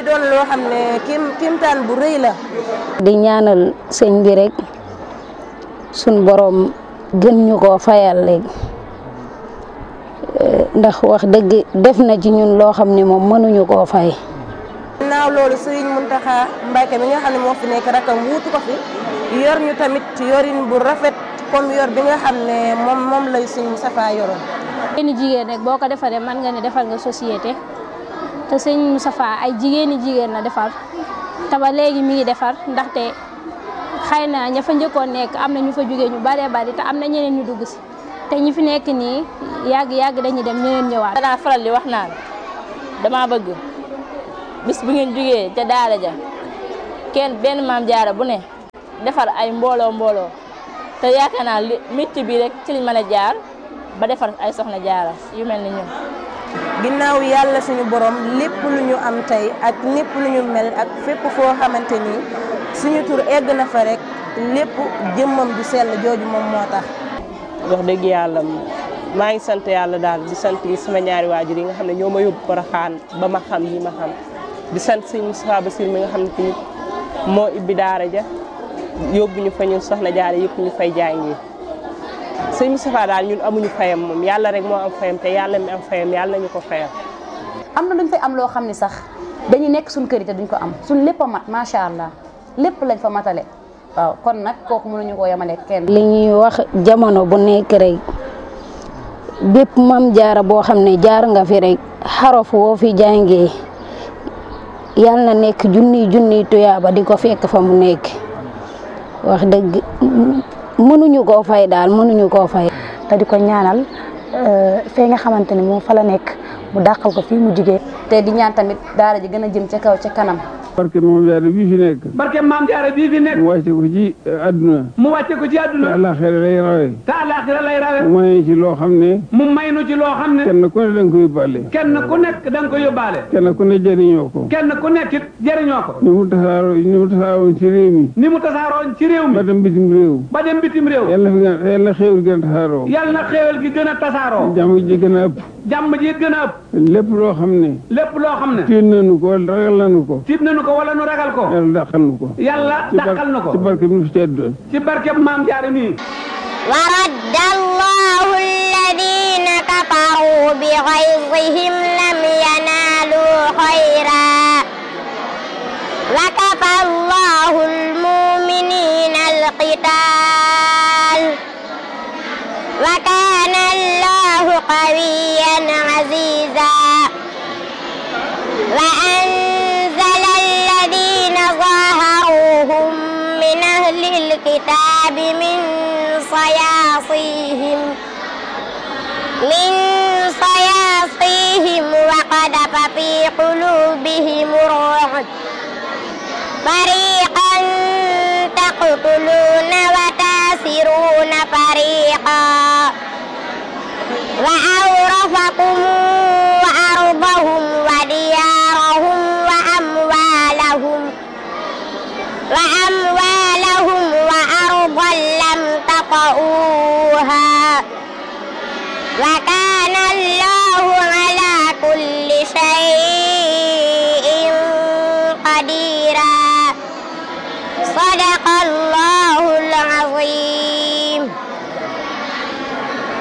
muy doon loo xam ne kim kimtaan bu rëy la. di ñaanal sëñ bi rek suñ borom gën ñu koo fayal léegi ndax wax dëgg def na ci ñun loo xam ne moom mënuñu koo fay. ginnaaw loolu Serigne Mountakha Mbacké mi nga xam ne moo fi nekk rakam wuutu ko fi yor ñu tamit yorin bu rafet comme yor bi nga xam ne moom moom lay Serigne Moustapha yoroon. jigéeni jigéen rek boo ko defaree mën nga ne defal nga société te sëñ Moustapha ay jigéeni jigéen la defar te ba léegi mi ngi defar ndaxte xëy na ña fa njëkkoon nekk am na ñu fa jógee ñu baree bari te am na ñeneen ñu dugg si te ñi fi nekk nii yàgg yàgg dañuy dem ñeneen ñëwaat. danaa faral di wax naan dama bëgg bis bu ngeen jógee ca daara ja kenn benn maam jaara bu ne defar ay mbooloo mbooloo te yaakaar naa li métier bi rek ci liñ mën a jaar ba defar ay soxna jaara yu mel ni ñun. ginnaaw yàlla suñu borom lépp lu ñu am tey ak lépp lu ñu mel ak fépp foo xamante ni suñu tur egg na fa rek lépp jëmmam ju sell jooju moom moo tax. wax dëgg yàlla maa ngi sant yàlla daal di sant sama ñaari waajur yi nga xam ne ñoo ma yóbbu Porokhane ba ma xam yi ma xam di sant sëñ Moustapha Bassir mi nga xam ne tamit moo ibbi daara ja yóbbu ñu fa ñun soxna jaare yëpp ñu fay jàngee sëñ Moustapha daal ñun amuñu fayam moom yàlla rek moo am fayam te yàlla mi am fayam yàlla nañu ko fayam. am na luñ fay am loo xam ne sax dañuy nekk suñ kër yi te duñ ko am suñ lépp a mat macha allah lépp lañ fa matale waaw kon nag kooku mënuñu koo yemale kenn. li ñuy wax jamono bu nekk rek bépp mam jaara boo xam ne jaar nga fi rek xarof woo fi jàngee yal na nekk junniy junniy tuyaaba di ko fekk fa mu nekk wax dëgg mënuñu koo fay daal mënuñu koo fay. te di ko ñaanal fee nga xamante ni moom fa la nekk mu dàqal ko fii mu jigee te di ñaan tamit daara ji gën a jëm ca kaw ca kanam. barke maam jaara bii fi nekk. barke maam jaara bii fi nekk. mu wàcce ko ci àdduna. mu wàcce ko ci àdduna. te àllaaxira lay rawe. te àllaaxira lay rawe. mu may ci loo xam ne. mu may nu ci loo xam ne. kenn ku ne da nga ko yóbbaale. kenn ku nekk da nga ko yóbbaale. kenn ku ne jëriñoo ko. kenn ku nekk it jëriñoo ko. ni mu tasaaroo ni mu tasaaroon ci réew mi. ni mu tasaaroon ci réew mi. ba dem bitim réew. ba dem bitim réew. yàlla na fi gën yàlla na xéewal gën a tasaaroo. yàlla na xéewal gi gën a tasaaroo. jàmm ji gën a ëpp. jàmm ji gën a ëpp. lépp loo xam ne. lépp loo xam ne. tiit nañu ko wala ragal nañu ko. tiit nañu ko wala nu ragal ko. yàlla dàqal nu ko. yàlla dàqal nu ko. ci barke bi nu fi tedd. ci barke maam jaare nii. ورد الله الذين كفروا بغيظهم لم ينالوا خيرا وكفى الله المؤمنين القتال وكان الله قويا عزيزا وأنزل الذين ظاهروهم من أهل الكتاب من صياصيهم من صياصيهم وقذف في قلوبهم الرعب فريقا تقتلون وتاسرون فريقا وأورثكم أرضهم وديارهم وأموالهم وأموالهم وأرضا لم تطئوها وكان الله على كل شيء